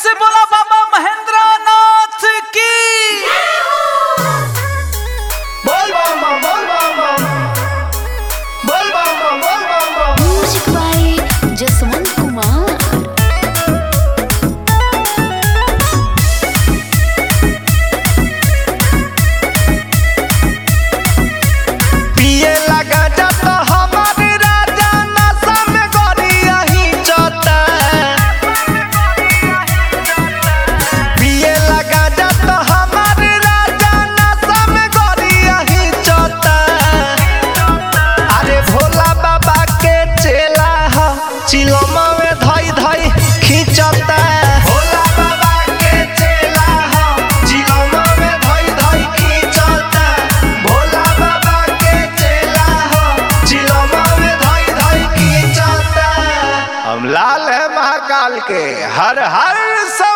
से बोला बाबा महेंद्र नाथ की बोल बम बम बोल बम बम बोल बम बम बोल बम बम Music by Jaswant Kumar. पिए लगा जत हमार राजा नशा में गोरिया ही चता पिए लगा जत हमार राजा नशा में गोरिया ही चता अरे भोला बाबा के चेला ह चिलमा में धई धई खींचता भोला बाबा के चेला ह चिलमा में धई धई खींचता भोला बाबा के चेला ह चिलमा में धई धई खींचता हम लाल है महाकाल के हर हर सा